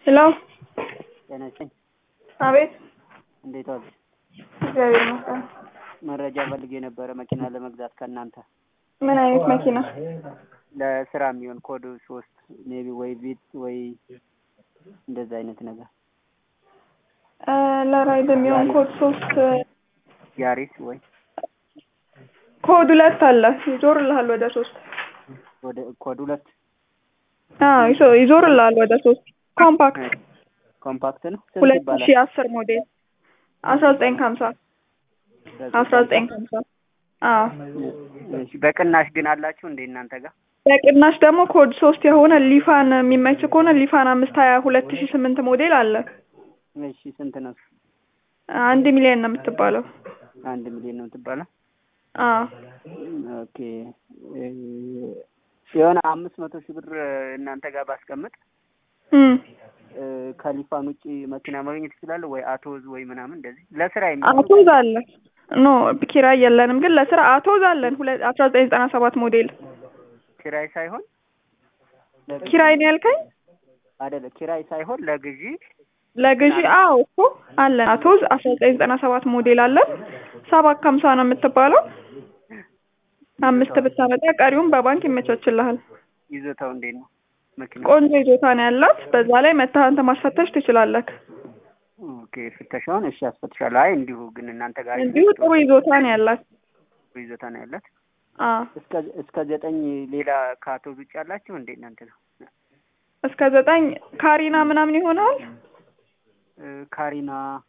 ሄሎ ጤና ይስጥልኝ። አቤት። እንዴት ዋልሽ? እግዚአብሔር ይመስገን። መረጃ ፈልጌ ነበረ መኪና ለመግዛት ከእናንተ ምን አይነት መኪና? ለስራ የሚሆን ኮድ ሶስት ሜቢ ወይ ቪት ወይ እንደዛ አይነት ነገር እ ለራይድ የሚሆን ኮድ ሶስት ያሪስ ወይ ኮድ ሁለት አለ ይዞርልሃል ወደ ሶስት ወደ ኮድ ሁለት አዎ ይዞ- ይዞርልሃል ወደ ሶስት ኮምፓክት ኮምፓክት ነው። ስንት ሁለት ይባላል? ሺህ አስር ሞዴል አስራ ዘጠኝ ከሀምሳ አስራ ዘጠኝ ከሀምሳ አዎ እሺ፣ በቅናሽ ግን አላችሁ እንዴ እናንተ ጋር? በቅናሽ ደግሞ ኮድ ሶስት የሆነ ሊፋን የሚመች ከሆነ ሊፋን አምስት ሀያ ሁለት ሺህ ስምንት ሞዴል አለ እሺ፣ ስንት ነው? አንድ ሚሊዮን ነው የምትባለው አንድ ሚሊዮን ነው የምትባለው? አዎ ኦኬ እ የሆነ አምስት መቶ ሺህ ብር እናንተ ጋር ባስቀምጥ እም እ ከሊፋን ውጭ መኪና ማግኘት ይችላለሁ ወይ አቶዝ ወይ ምናምን እንደዚህ ለስራ የሚሆን አቶዝ አለ ኖ ኪራይ የለንም ግን ለስራ አቶዝ አለን ሁለት አስራ ዘጠኝ ዘጠና ሰባት ሞዴል ኪራይ ሳይሆን ለግዢ- ኪራይ ነው ያልከኝ አይደለ ኪራይ ሳይሆን ለግዢ ለግዢ አዎ እኮ አለን አቶዝ አስራ ዘጠኝ ዘጠና ሰባት ሞዴል አለን ሰባት ከሀምሳ ነው የምትባለው አምስት ብታመጣ ቀሪውን በባንክ ይመቻችልሃል ይዞታው እንዴት ነው መኪና? ቆንጆ ይዞታ ነው ያላት በዛ ላይ መተህ አንተ ማስፈተሽ ትችላለህ ኦኬ ፍተሻውን እሺ አስፈትሻለሁ። አይ እንዲሁ ግን እናንተ ጋር እንዲሁ ጥሩ ይዞታ ነው ያላት ጥሩ ይዞታ ነው ያላት። አዎ እስከ እስከ ዘጠኝ ሌላ ከአቶዝ ውጭ ያላችሁ እንዴ እናንተ ነው? እስከ ዘጠኝ ካሪና ምናምን ይሆናል እ ካሪና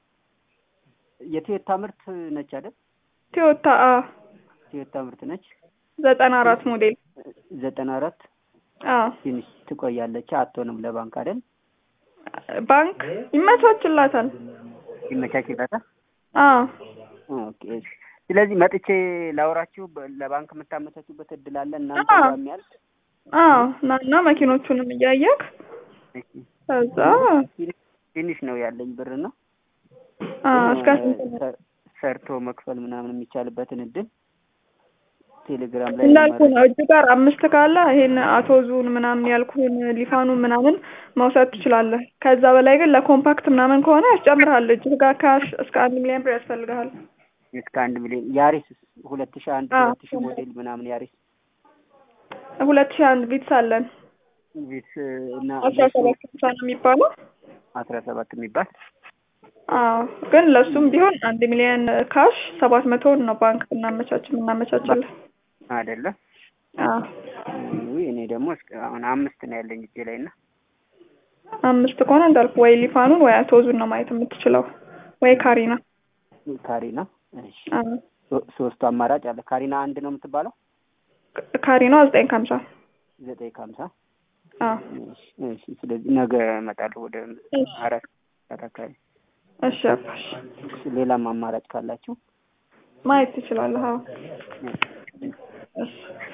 የቶዮታ ምርት ነች አይደል? ቶዮታ አ ቶዮታ ምርት ነች። ዘጠና አራት ሞዴል ዘጠና አራት አዎ ትንሽ ትቆያለች። አትሆንም ለባንክ አይደል? ባንክ ይመቻችላታል ይመቻችላታል። አዎ ኦኬ እሺ። ስለዚህ መጥቼ ላውራችሁ በ- ለባንክ የምታመቻቹበት እድል አለ እናንተ አዎ። ጋር የሚያልቅ አዎ ናና መኪኖቹንም እያየክ እሺ። ከዛ ትንሽ- ትንሽ ነው ያለኝ ብር ነው አዎ እስከ ስንት ነው? ሰ- ሰርቶ መክፈል ምናምን የሚቻልበትን እድል ቴሌግራም ላይ እንዳልኩ ለማድረግ- ነው እጅ ጋር አምስት ካለ ይሄን አቶዙን ምናምን ያልኩህን ሊፋኑን ምናምን መውሰድ ትችላለህ። ከዛ በላይ ግን ለኮምፓክት ምናምን ከሆነ ያስጨምርሃል። እጅ ጋር ካሽ እስከ አንድ ሚሊዮን ብር ያስፈልግሃል። እስከ አንድ ሚሊዮን ያሪስ ሁለት ሺህ አንድ አዎ። ሁለት ሺህ ሞዴል ምናምን ያሪስ ሁለት ሺህ አንድ ቪትስ አለን ቪት እና አስራ ሰባት ሃምሳ ነው የሚባለው። አስራ ሰባት የሚባል አዎ ግን ለሱም ቢሆን አንድ ሚሊዮን ካሽ ሰባት መቶውን ነው ባንክ ብናመቻች የምናመቻችልህ። አይደለ? አዎ ውይ እኔ ደግሞ እስከ አሁን አምስት ነው ያለኝ እጄ ላይ እና አምስት ከሆነ እንዳልኩ ወይ ሊፋኑን ወይ አቶዙን ነው ማየት የምትችለው ወይ ካሪና። ካሪና እሺ አዎ ሶ- ሶስቱ አማራጭ አለ። ካሪና አንድ ነው የምትባለው ካሪና ዘጠኝ ከሀምሳ ዘጠኝ ከሀምሳ አዎ እሺ እሺ። ስለዚህ ነገ እመጣለሁ ወደ እሺ አራት ሰዓት አካባቢ። እሺ አባሽ እሺ፣ ሌላም አማራጭ ካላችሁ ማየት ትችላለህ። አዎ እሺ። እሺ